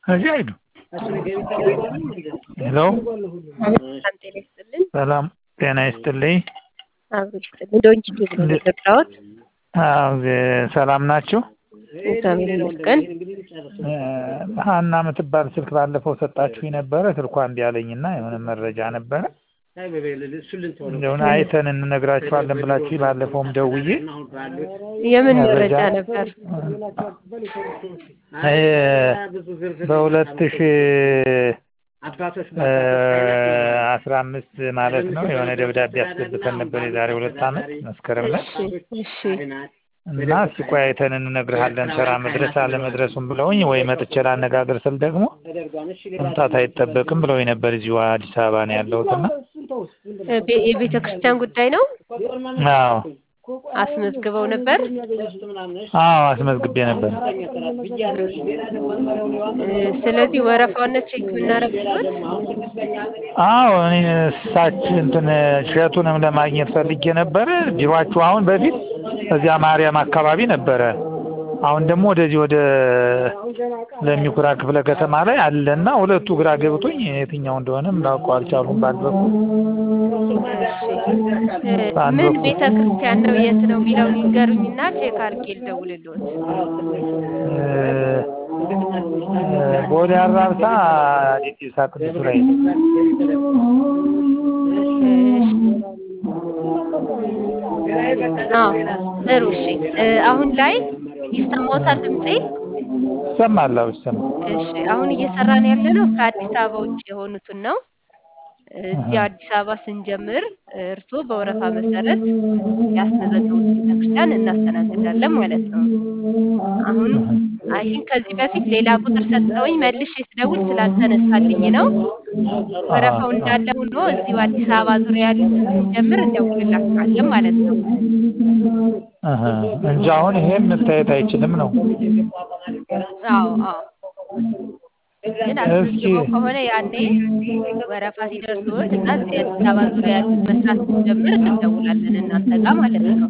እዚህ አይዱ ሄሎ ጤና ይስጥልን። ሰላም ጤና ይስጥልኝ። አብሮ ይስጥልን። ዶንኪ ቲዩብ ነው የገባሁት። አዎ ዜ- ሰላም ናችሁ? እግዚአብሔር ይመስገን። እ፣ ሀና የምትባል ስልክ ባለፈው ሰጣችሁኝ ነበረ። ስልኳ እምቢ አለኝና የሆነ መረጃ ነበረ እንደሆነ አይተን እንነግራችኋለን ብላችሁ ባለፈውም ደውዬ የምን መረጃ- መረጃ ነበር? እ፣ በሁለት ሺ አስራ አምስት ማለት ነው የሆነ ደብዳቤ አስገብተን ነበር የዛሬ ሁለት ዓመት መስከረም ላይ እሺ እና እስኪ ቆይ አይተን እንነግርሃለን ስራ መድረስ አለመድረሱም ብለውኝ ወይ መጥቼ ላነጋግር ስል ደግሞ መምጣት አይጠበቅም ብለውኝ ነበር። እዚሁ አዲስ አበባ ነው ያለሁት እና እ፣ ቤ- የቤተ ክርስቲያን ጉዳይ ነው። አዎ አስመዝግበው ነበር። አዎ አስመዝግቤ ነበር። እ፣ ስለዚህ ወረፋውን ቼክ የምናደርግበት አዎ እኔ እሳች እንትን እሸቱንም ለማግኘት ፈልጌ ነበረ። ቢሯችሁ አሁን በፊት እዚያ ማርያም አካባቢ ነበረ። አሁን ደግሞ ወደዚህ ወደ ለሚኩራ ክፍለ ከተማ ላይ አለና ሁለቱ ግራ ገብቶኝ የትኛው እንደሆነም ላውቀው አልቻሉም። በአንድ በኩል እ፣ በአንድ ምን በኩል ቤተ ክርስቲያን ነው የት ነው የሚለውን ይንገሩኝና ቼክ አድርጌ ልደውልልዎት። እ፣ እ፣ ቦሌ አራብሳ ዲዲሳ ቅዱስ ላይ አዎ ጥሩ እሺ። እ፣ አሁን ላይ ይሰማዎታል ድምጼ? ይሰማል። አዎ ይሰማል። እሺ አሁን እየሰራን ያለነው ከአዲስ አበባ ውጭ የሆኑትን ነው። እዚህ አዲስ አበባ ስንጀምር እርስዎ በወረፋ መሰረት ያስመዘገቡት ቤተክርስቲያን እናስተናግዳለን ማለት ነው። አሁን አይ ቲንክ ከዚህ በፊት ሌላ ቁጥር ሰጠውኝ መልሼ ስደውል ስላልተነሳልኝ ነው። ወረፋው እንዳለ ሆኖ እዚሁ አዲስ አበባ ዙሪያ ያሉት ስንጀምር እንደውልላችኋለን ማለት ነው። እህ፣ እንጂ አሁን ይሄም መታየት አይችልም ነው። አዎ አዎ ግን አስመዝግበው ከሆነ ያኔ ወረፋ ሲደርስዎት እና እዚህ አዲስ አበባ ዙሪያ ያሉት መስራት ስንጀምር እንደውላለን እናንተ ጋር ማለት ነው።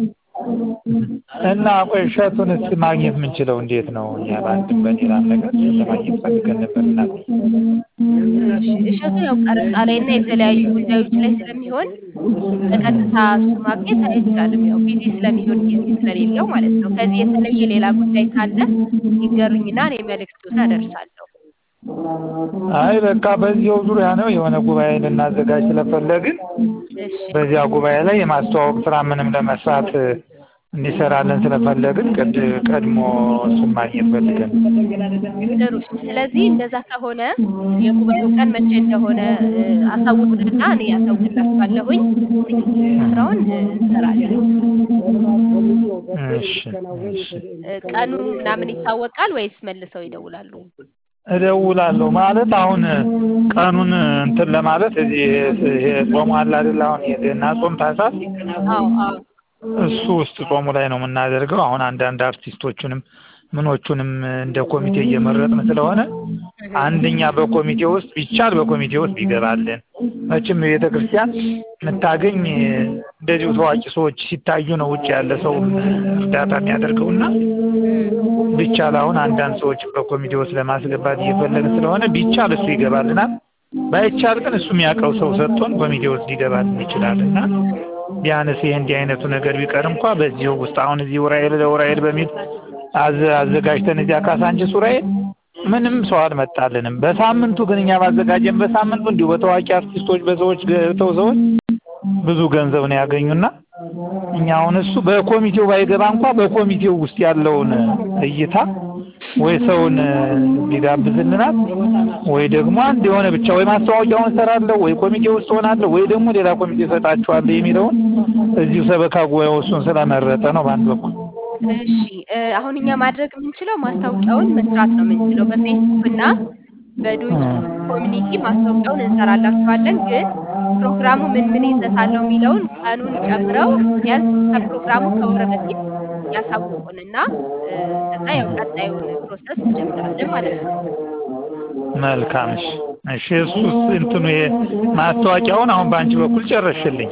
እና ቆይ እሸቱን እስኪ ማግኘት የምንችለው እንዴት ነው? እኛ በአንድም በሌላም ነገር ለማግኘት ፈልገን ነበር እና እሺ፣ እሸቱ ያው ቀረጻ ላይ እና የተለያዩ ጉዳዮች ላይ ስለሚሆን በቀጥታ እሱ ማግኘት አይቻልም። ያው ቢዚ ስለሚሆን ጊዜ ስለሌለው ማለት ነው። ከዚህ የተለየ ሌላ ጉዳይ ካለ ይንገሩኝና እኔ መልእክቱን አደርሳለሁ። አይ በቃ በዚያው ዙሪያ ነው የሆነ ጉባኤ ልናዘጋጅ ስለፈለግን እሺ በዚያ ጉባኤ ላይ የማስተዋወቅ ስራ ምንም ለመስራት እንዲሰራለን ስለፈለግን ቅድ ቀድሞ እሱን ማግኘት ፈልገን ጥሩ። ስለዚህ እንደዛ ከሆነ የጉባኤው ቀን መቼ እንደሆነ እ፣ አሳውቁንና እኔ አሳውቅላችኋለሁኝ። ስራውን እ፣ እንሰራለን። እሺ እሺ እ፣ ቀኑ ምናምን ይታወቃል ወይስ መልሰው ይደውላሉ? እደውላለሁ ማለት አሁን ቀኑን እንትን ለማለት እዚህ ይሄ ጾሙ አለ አይደል? አሁን የገና ጾም ታህሳስ አዎ አዎ እሱ ውስጥ ጾሙ ላይ ነው የምናደርገው። አሁን አንዳንድ አርቲስቶቹንም ምኖቹንም እንደ ኮሚቴ እየመረጥን ስለሆነ አንደኛ በኮሚቴ ውስጥ ቢቻል በኮሚቴ ውስጥ ቢገባልን መቼም ቤተ ክርስቲያን የምታገኝ እንደዚሁ ታዋቂ ሰዎች ሲታዩ ነው ውጭ ያለ ሰው እርዳታ የሚያደርገውና ቢቻል አሁን አንዳንድ ሰዎች በኮሚቴ ውስጥ ለማስገባት እየፈለግን ስለሆነ ቢቻል እሱ ይገባልናል። ባይቻል ግን እሱ የሚያውቀው ሰው ሰጥቶን ኮሚቴ ውስጥ ሊገባልን ይችላል እና ቢያንስ ይሄ እንዲህ አይነቱ ነገር ቢቀር እንኳ በዚሁ ውስጥ አሁን እዚህ ውራኤል ለውራኤል በሚል አዘ- አዘጋጅተን እዚያ ካሳንችስ ውራኤል ምንም ሰው አልመጣልንም። በሳምንቱ ግን እኛ ባዘጋጀን በሳምንቱ እንዲሁ በታዋቂ አርቲስቶች በሰዎች ገብተው ሰዎች ብዙ ገንዘብ ነው ያገኙና እኛ አሁን እሱ በኮሚቴው ባይገባ እንኳ በኮሚቴው ውስጥ ያለውን እይታ ወይ ሰውን ቢጋብዝልናል ወይ ደግሞ አንድ የሆነ ብቻ ወይ ማስታወቂያውን እሰራለሁ ወይ ኮሚቴ ውስጥ ሆናለሁ ወይ ደግሞ ሌላ ኮሚቴ እሰጣችኋለሁ የሚለውን እዚሁ ሰበካ ጉባኤው እሱን ስለመረጠ ነው በአንድ በኩል እሺ እ፣ አሁን እኛ ማድረግ የምንችለው ማስታወቂያውን መስራት ነው የምንችለው በፌስቡክ እና በዶንኪ ኮሚኒቲ ማስታወቂያውን እንሰራላችኋለን። ግን ፕሮግራሙ ምን ምን ይዘት አለው የሚለውን ቀኑን ጨምረው ቢያንስ ከፕሮግራሙ ከወር በፊት ያሳውቁንና እ፣ ከዛ ያው ቀጣዩን ፕሮሰስ እንጀምራለን ማለት ነው። መልካም እሺ እሺ እሱስ እንትኑ ይሄ ማስታወቂያውን አሁን በአንቺ በኩል ጨረሽልኝ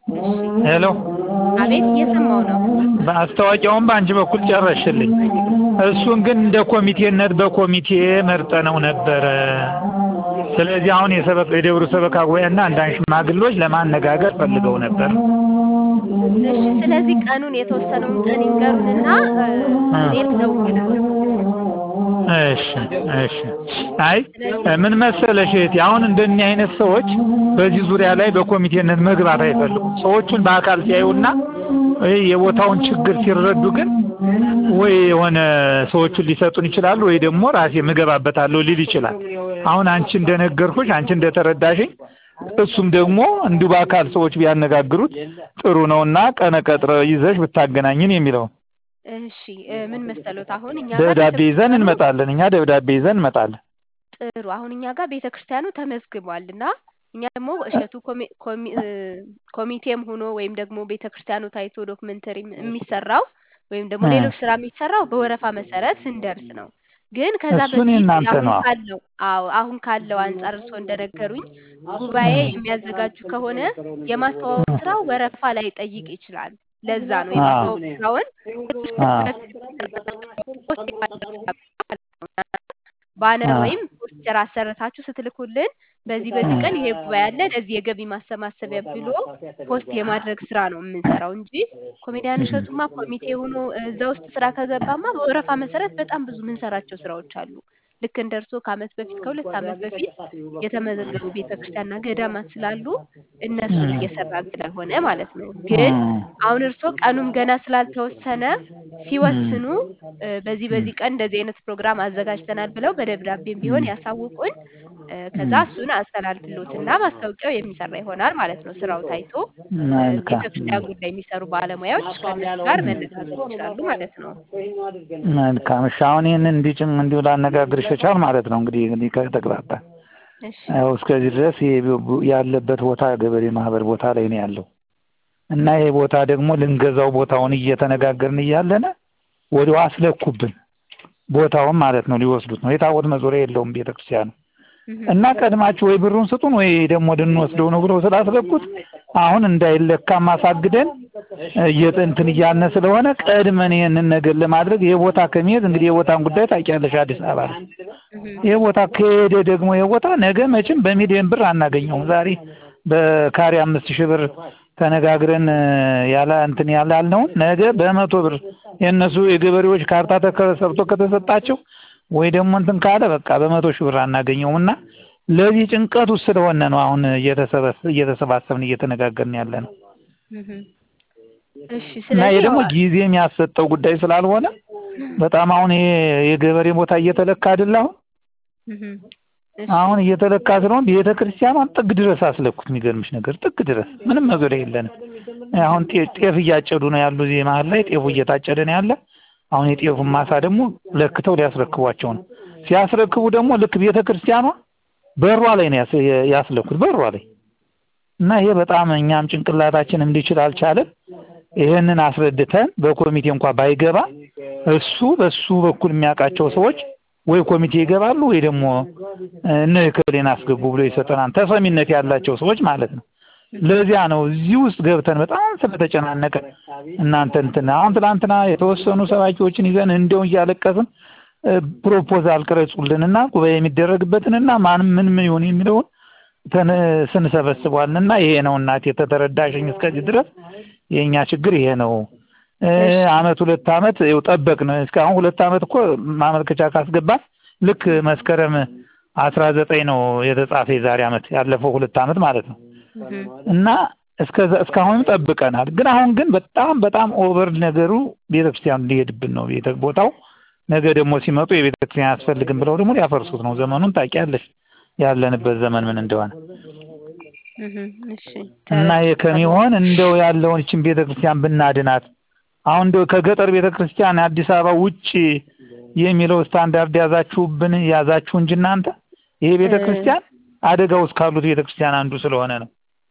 ሄሎ አቤት እየሰማው ነው። ማስታወቂያውን በአንቺ በኩል ጨረሽልኝ እሱን ግን እንደ ኮሚቴነት በኮሚቴ መርጠነው ነበረ። ስለዚህ አሁን የሰበካ የደብሩ ሰበካ ጉባኤና አንዳንድ ሽማግሌዎች ለማነጋገር ፈልገው ነበር። እሺ ስለዚህ ቀኑን የተወሰነውን ቀን ይንገሩንና እ፣ እኔ ልደውልልዎት። እሺ እሺ። አይ ምን መሰለሽ እህቴ፣ አሁን እንደኛ አይነት ሰዎች በዚህ ዙሪያ ላይ በኮሚቴነት መግባት አይፈልጉም። ሰዎቹን በአካል ሲያዩና ወይ የቦታውን ችግር ሲረዱ ግን ወይ የሆነ ሰዎቹን ሊሰጡን ይችላሉ፣ ወይ ደግሞ ራሴ ምገባበታለሁ ሊል ይችላል። አሁን አንቺ እንደነገርኩሽ አንቺ እንደተረዳሽኝ እሱም ደግሞ እንዲሁ በአካል ሰዎች ቢያነጋግሩት ጥሩ ነውና ቀነ ቀጥረ ይዘሽ ብታገናኝን የሚለው እሺ እ፣ ምን መሰሎት አሁን እኛ ጋር ደብዳቤ ይዘን ቤተክርስቲያኑ እንመጣለን። እኛ ደብዳቤ ይዘን እንመጣለን። ጥሩ አሁን እኛ ጋር ቤተ ክርስቲያኑ ተመዝግቧል እና እኛ ደግሞ እሸቱ ኮሚ- ኮሚ- እ፣ ኮሚቴም ሆኖ ወይም ደግሞ ቤተ ክርስቲያኑ ታይቶ ዶክመንተሪ የሚሰራው ወይም ደግሞ እ። ሌሎች ስራ የሚሰራው በወረፋ መሰረት ስንደርስ ነው። ግን ከዛ እሱን በፊት የእናንተ አሁን ነው። ካለው አዎ አሁን ካለው አንጻር እርስዎ እንደነገሩኝ ጉባኤ የሚያዘጋጁ ከሆነ የማስተዋወቅ ስራው ወረፋ ላይ ጠይቅ ይችላል። ለዛ ነው የማስተዋወቅ ስራውን ባነር አዎ። ወይም ፖስተር አሰርታችሁ ስትልኩልን በዚህ በዚህ ቀን ይሄ ጉባኤ አለ ለዚህ የገቢ ማሰባሰቢያ ብሎ ፖስት የማድረግ ስራ ነው የምንሰራው እንጂ ኮሜዲያን እሸቱማ ኮሚቴ ሆኖ እዛ ውስጥ ስራ ከገባማ በወረፋ መሰረት በጣም ብዙ የምንሰራቸው ስራዎች አሉ። ልክ እንደ እርስዎ ከአመት በፊት ከሁለት አመት በፊት የተመዘገቡ ቤተክርስቲያንና ገዳማት ስላሉ እነሱን እየሰራን ስለሆነ ማለት ነው። ግን አሁን እርስዎ ቀኑም ገና ስላልተወሰነ ሲወስኑ እ፣ በዚህ በዚህ ቀን እንደዚህ አይነት ፕሮግራም አዘጋጅተናል ብለው በደብዳቤም ቢሆን ያሳውቁን። እ፣ ከዛ እሱን አስተላልፍሎትና ማስታወቂያው የሚሰራ ይሆናል ማለት ነው። ስራው ታይቶ እ፣ መልካም ቤተክርስቲያን ጉዳይ የሚሰሩ ባለሙያዎች ከእነሱ ጋር መነጋገር ይችላሉ ማለት ነው። መልካም። እሺ አሁን ይህንን እንዲጭም እንዲሁ ላነጋግርሽ የቻል ማለት ነው። እንግዲህ እንግዲህ ከተግባባ እሺ ያው እስከዚህ ድረስ ይሄ ቡ- ያለበት ቦታ ገበሬ ማህበር ቦታ ላይ ነው ያለው እና ይሄ ቦታ ደግሞ ልንገዛው ቦታውን እየተነጋገርን እያለነ ወዲያው አስለኩብን ቦታውን ማለት ነው። ሊወስዱት ነው። የታቦት መዞሪያ የለውም ቤተክርስቲያኑ እና ቀድማችሁ ወይ ብሩን ስጡን ወይ ደግሞ ልንወስደው ነው ብለው ስላስለኩት አሁን እንዳይለካ ማሳግደን እየጥ- እንትን እያልን ስለሆነ ቀድመን ይህንን ነገር ለማድረግ ይሄ ቦታ ከሚሄድ እንግዲህ የቦታን ጉዳይ ታውቂያለሽ። አዲስ አበባ ላይ ይሄ ቦታ ከሄደ ደግሞ ይሄ ቦታ ነገ መቼም በሚሊዮን ብር አናገኘውም። ዛሬ በካሬ አምስት ሺህ ብር ተነጋግረን እ፣ ያለ እንትን ያለ ያልነውን ነገ በመቶ ብር የእነሱ የገበሬዎች ካርታ ተሰርቶ ከተሰጣቸው ወይ ደግሞ እንትን ካለ በቃ በመቶ ሺህ ብር አናገኘውም እና ለዚህ ጭንቀት ውስጥ ስለሆነ ነው አሁን እየተሰበስ- እየተሰባሰብን እየተነጋገርን ያለ ነው እህም። እሺ እና ይሄ ስለዚህ ደግሞ ያው ጊዜ የሚያሰጠው ጉዳይ ስላልሆነ በጣም አሁን ይሄ የገበሬ ቦታ እየተለካ አይደል አሁን እህም። እሺ አሁን እየተለካ ስለሆነ ቤተ ክርስቲያኗን ጥግ ድረስ አስለኩት። የሚገርምሽ ነገር ጥግ ድረስ ምንም መዞሪያ የለንም። አሁን ጤ- ጤፍ እያጨዱ ነው ያሉ እዚህ መሀል ላይ ጤፉ እየታጨደ ነው ያለ። አሁን የጤፉን ማሳ ደግሞ ለክተው ሊያስረክቧቸው ነው። ሲያስረክቡ ደግሞ ልክ ቤተ ክርስቲያኗ በሯ ላይ ነው ያስ- ያስለኩት በሯ ላይ እና ይሄ በጣም እኛም ጭንቅላታችን እንዲችል አልቻለም። ይህንን አስረድተን በኮሚቴ እንኳ ባይገባ እሱ በሱ በኩል የሚያውቃቸው ሰዎች ወይ ኮሚቴ ይገባሉ ወይ ደግሞ እነ እከሌን አስገቡ ብሎ ይሰጠናል። ተሰሚነት ያላቸው ሰዎች ማለት ነው። ለዚያ ነው እዚህ ውስጥ ገብተን በጣም ስለተጨናነቀ እናንተ እንትን አሁን ትናንትና የተወሰኑ ሰባኪዎችን ይዘን እንደው እያለቀስን እ፣ ፕሮፖዛል ቅረጹልንና ጉባኤ የሚደረግበትንና ማንም ምን ምን ይሁን የሚለውን ተን ስንሰበስቧልና ይሄ ነው እናቴ የተተረዳሽኝ እስከዚህ ድረስ የእኛ ችግር ይሄ ነው። እ፣ አመት ሁለት አመት ይኸው ጠበቅን። እስካሁን ሁለት አመት እኮ ማመልከቻ ካስገባን ልክ መስከረም አስራ ዘጠኝ ነው የተጻፈ የዛሬ አመት ያለፈው ሁለት አመት ማለት ነው። እህም። እና እስከዛ እስካሁንም ጠብቀናል። ግን አሁን ግን በጣም በጣም ኦቨር ነገሩ ቤተክርስቲያኑ ሊሄድብን ነው ቤተ ቦታው ነገ ደግሞ ሲመጡ የቤተክርስቲያን አያስፈልግም ብለው ደግሞ ሊያፈርሱት ነው። ዘመኑን ታውቂያለሽ ያለንበት ዘመን ምን እንደሆነ እህም። እሺ እና ይሄ ከሚሆን እንደው ያለውን ይችን ቤተክርስቲያን ብናድናት አሁን እንደው ከገጠር ቤተክርስቲያን አዲስ አበባ ውጭ የሚለው ስታንዳርድ ያዛችሁብን ያዛችሁ እንጂ እናንተ ይሄ ቤተክርስቲያን አደጋ ውስጥ ካሉት ቤተክርስቲያን አንዱ ስለሆነ ነው።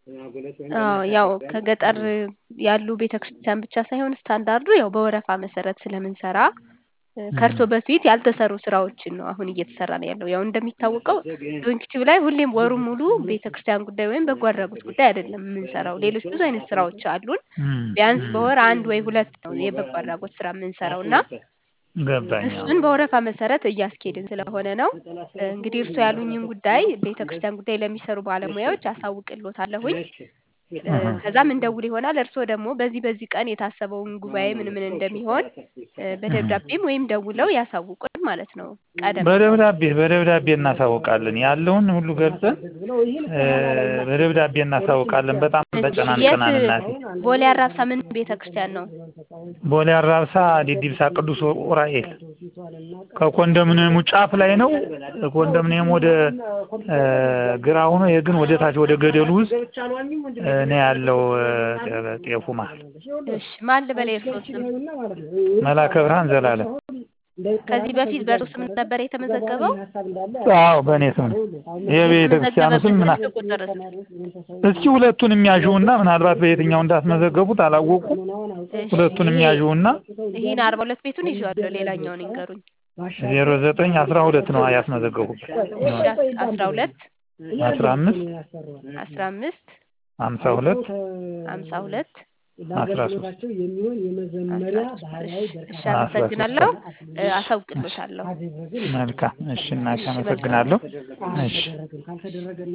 አዎ ያው ከገጠር ያሉ ቤተክርስቲያን ብቻ ሳይሆን ስታንዳርዱ ያው በወረፋ መሰረት ስለምንሰራ እ፣ ከእርሶ በፊት ያልተሰሩ ስራዎችን ነው አሁን እየተሰራ ነው ያለው። ያው እንደሚታወቀው ዶንኪቲቭ ላይ ሁሌም ወሩ ሙሉ ቤተክርስቲያን ጉዳይ ወይም በጎ አድራጎት ጉዳይ አይደለም የምንሰራው። ሌሎች ብዙ አይነት ስራዎች አሉን። እም፣ ቢያንስ እም፣ በወር አንድ ወይ ሁለት ነው የበጎ አድራጎት ስራ የምንሰራው እና ገባኝ። አዎ። እሱን በወረፋ መሰረት እያስኬድን ስለሆነ ነው። እንግዲህ እርስዎ ያሉኝን ጉዳይ ቤተክርስቲያን ጉዳይ ለሚሰሩ ባለሙያዎች አሳውቅልዎታለሁኝ። እ፣ ከዛም እንደውል ይሆናል። እርስዎ ደግሞ በዚህ በዚህ ቀን የታሰበውን ጉባኤ ምን ምን እንደሚሆን እ፣ በደብዳቤም ወይም ደውለው ያሳውቁን ማለት ነው። ቀደም ብለው በደብዳቤ በደብዳቤ እናሳውቃለን ያለውን ሁሉ ገልጸን እ፣ በደብዳቤ እናሳውቃለን። በጣም እሺ፣ የት ተጨናንቀናል እናቴ። ቦሌ አራብሳ ምን ቤተክርስቲያን ነው? ቦሌ አራብሳ ዲዲብሳ ቅዱስ ዑራኤል ከኮንዶሚኒየሙ ጫፍ ላይ ነው። ኮንዶሚኒየሙ ወደ እ፣ ግራ ሆኖ ይሄ ግን ወደ ታች ወደ ገደሉ ውስጥ እ፣ ነው ያለው እ፣ ጤፉ መሀል እሺ፣ ማን ልበል የእርስዎ ስም? መላከ ብርሃን ዘላለም። ከዚህ በፊት በእርሱ ስም ነበር የተመዘገበው? አዎ በእኔ ስም ነው። የቤተ ክርስቲያኑ ስም ምና ስልክ ቁጥርስ? እስኪ ሁለቱን የሚያዥውና ምናልባት በየትኛው እንዳስመዘገቡት አላወቁም። እሺ፣ ሁለቱን ይሄ የሚያዥውና ይሄን አርባ ሁለት ቤቱን ይዤዋለሁ። ሌላኛውን ይንገሩኝ። ዜሮ ዘጠኝ አስራ ሁለት ነው ያስመዘገቡበት እሺ፣ አስራ ሁለት አስራ አምስት አስራ አምስት ሀምሳ ሁለት ሀምሳ ሁለት አስራ ሶስት አስራ ሶስት እሺ፣ አመሰግናለሁ። እ፣ አሳውቅልዎታለሁ። መልካም እሺ እናቴ አመሰግናለሁ እሺ